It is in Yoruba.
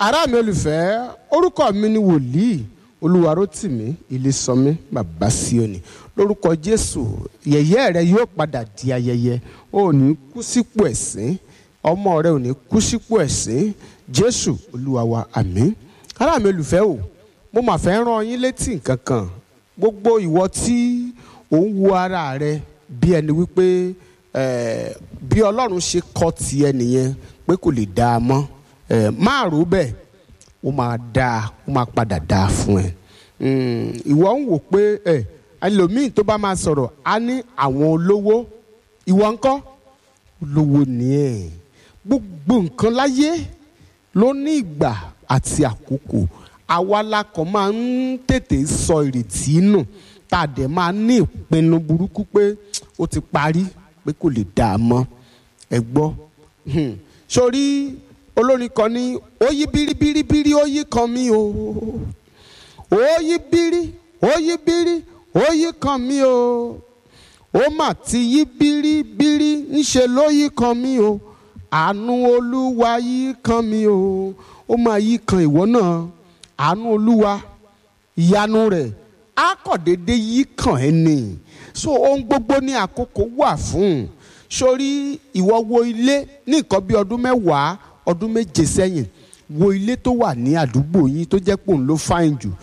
ará mi olùfẹ́ orúkọ mi ni wòlíì olúwarótìmí ilésànmí bàbá síòní lórúkọ jésù yẹ̀yẹ́ rẹ yóò padà di ayẹyẹ o ò ní kú sípò ẹ̀sín ọmọ rẹ ò ní kú sípò ẹ̀sín jésù olúwa wa àmín ará mi olùfẹ́ o mo mà fẹ́ rán yín létí nǹkan kan gbogbo ìwọ tí ò ń wo ara rẹ bí ẹni wípé eh, bí ọlọ́run ṣe kọ́ tiẹ̀ nìyẹn pé kò lè dáa mọ́ eh, máa rò bẹ́ẹ̀ ó máa dáa ó máa padà dáa fún ẹ ìwọ ń wò pé ẹ ẹlòmíì tó bá máa sọ̀rọ̀ á ní àwọn olówó ìwọ ńkọ́ olówó ni ẹ gbogbo nǹkan láyé ló ní ìgbà àti àkókò àwa la kàn máa ń tètè sọ ìrètí nù tá a dẹ̀ máa ní ìpinnu burúkú pé ó ti parí pé kò lè dáa mọ́ ẹ gbọ́ sórí olórin kan ní ó yí bíríbíríbírí ó yí kan mí o ó yí bírí ó yí bírí ó yí kan mí o ó mà ti yí bíríbírí ńṣe ló yí kan mí o àánú olúwa yí kan mí o ó máa yí kan ìwọ náà àánú olúwa ìyanu rẹ̀ á kàn déédéé yí kan ẹ́ nì so ohun gbogbo ní àkókò wà fún sórí ìwọ wo ilé ní nǹkan bí ọdún mẹ́wàá ọdún méje sẹ́yìn wo ilé tó wà ní àdúgbò yín tó jẹ́ pòun ló fáìn jù